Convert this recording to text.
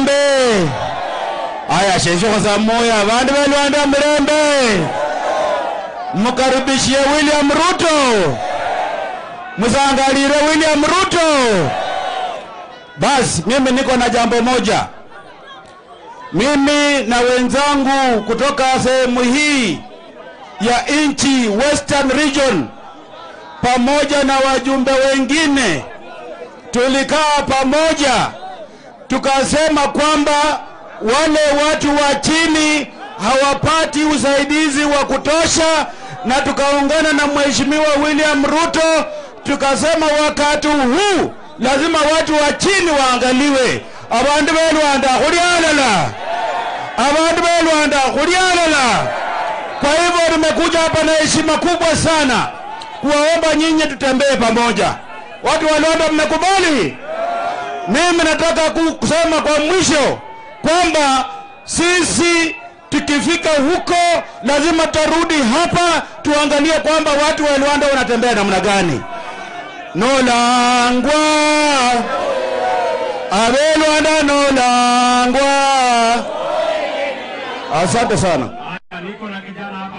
mirembe aya sheshokhosa moya bandu belwanda mirembe mukaribishie william ruto musangalire william ruto basi mimi niko na jambo moja mimi na wenzangu kutoka sehemu hii ya nchi western region pamoja na wajumbe wengine tulikaa pamoja tukasema kwamba wale watu wa chini hawapati usaidizi wa kutosha na tukaungana na mheshimiwa william ruto tukasema wakati huu lazima watu wa chini waangaliwe abandu belwanda khulyalala abandu belwanda khulyalala kwa hivyo tumekuja hapa na heshima kubwa sana kuwaomba nyinyi tutembee pamoja watu wa Lwanda mmekubali mimi nataka ku- kusema kwa mwisho kwamba sisi tukifika huko lazima tarudi hapa tuangalie kwamba watu wa Rwanda wanatembea namna gani. Nolangwa abe Rwanda nolangwa. Asante sana. Haya, niko na kijana